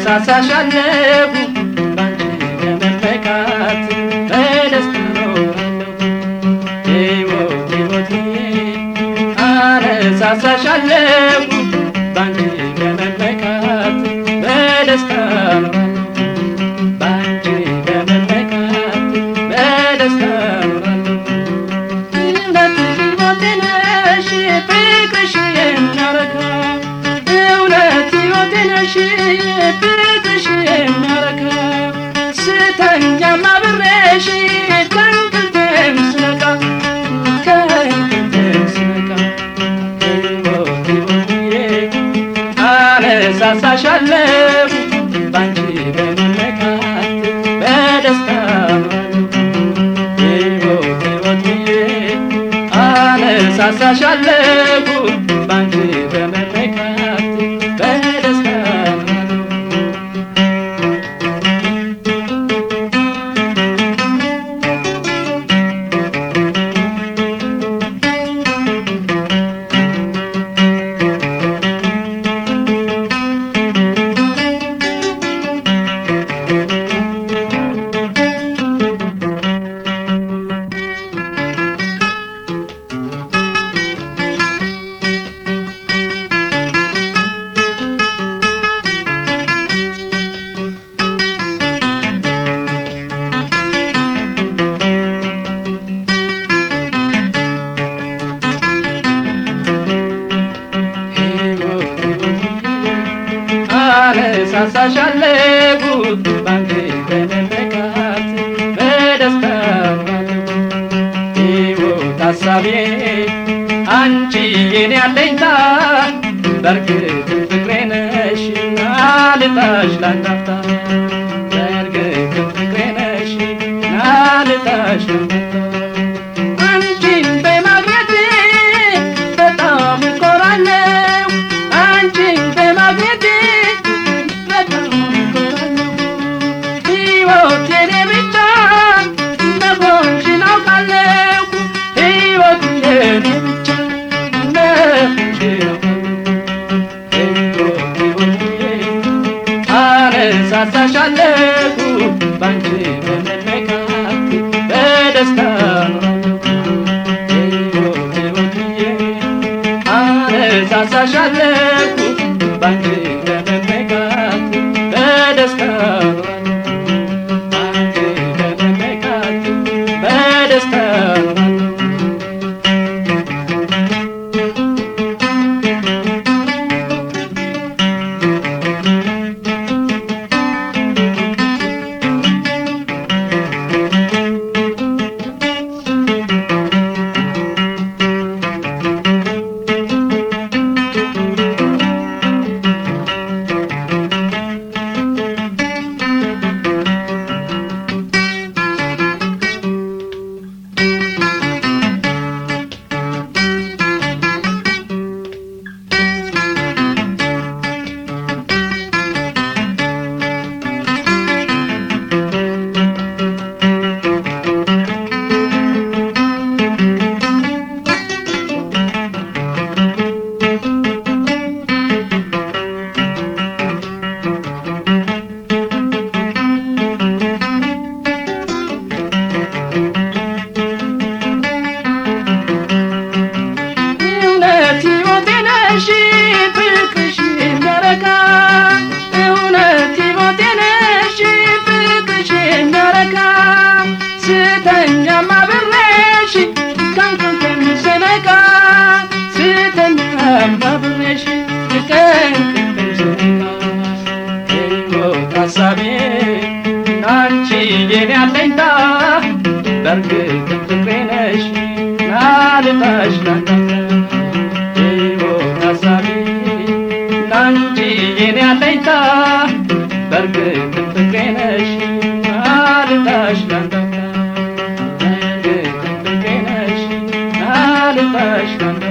አነሳሳሻለሁ ባንቺ በመመካት በደስታ ኖራለሁ ሕይወት ሕይወትዬ አነሳሳሻለሁ ባንቺ በመመካት በደስታ ኖራለሁ ባንቺ በመመካት በደስታ ኖራለሁ እውነት ሕይወቴ ነሽ ፍቅርሽ የሚያረካ እውነት ሕይወቴ ነሽ ፍቅርሽ የሚያረካ ስተኛም አብሬሽ ከእንቅልፌም ስነቃ ከእንቅልፌም ስነቃ ሕይወት ሕይወትዬ አነሳሳሻለሁ ባንቺ በመመካት በደስታ ኖራለሁ ሕይወት ሕይወትዬ አነሳሳሻለሁ ባንቺ በመመካት በደስታ ኖራለሁ አነሳሳሻለሁ ባንቺ በመመካት በደስታ ኖራለሁ ሕይወት ሀሳቤ አንቺ የኔ አለኝታ በእርግጥም ፍቅሬ ነሽና ልጣሽ ላንዳፍታ በእርግጥም ፍቅሬ ነሽና ልጣሽ ላንዳፍታ አንቺን በማግኘቴ በጣም እኮራለሁ አንቺን በማግኘቴ በጣም እኮራለሁ ሕይወት የኔ ብቻ እንደሆንሽን አውቃለሁ ሕይወት የኔ ብቻ እንደሆንሽን አውቃለሁ ሕይወት ሕይወትዬ አነሳሳሻለሁ ባንቺ በመመካት በደስታ ኖራለሁ ሕይወት ሕይወትዬ አነሳሳሻለሁ ባንቺ በመመካት በደስታ ኖራለሁ ባንቺ በመመካት በደስታ ኖራለሁ እውነት ሕይወቴ ነሽ ፍቅርሽ የሚያረካ እውነት ሕይወቴ ነሽ ፍቅርሽ የሚያረካ ስተኛም አብሬሽ ከእንቅልፌም ስነቃ ስተኛም አብሬሽ ከእንቅልፌም ስነቃ ሕይወት ሀሳቤ አንቺ የኔ አለኝታ በእርግጥም ፍቅሬ ነሽ ናልታሽ ላንዳፍታ ሕይወት ሀሳቤ ናንቺ የኔ አለኝታ በእርግጥም ፍቅሬ ነሽ ናልታሽ ላንዳፍታ በእርግጥም ፍቅሬ ነሽ ናልታሽ ላንዳፍታ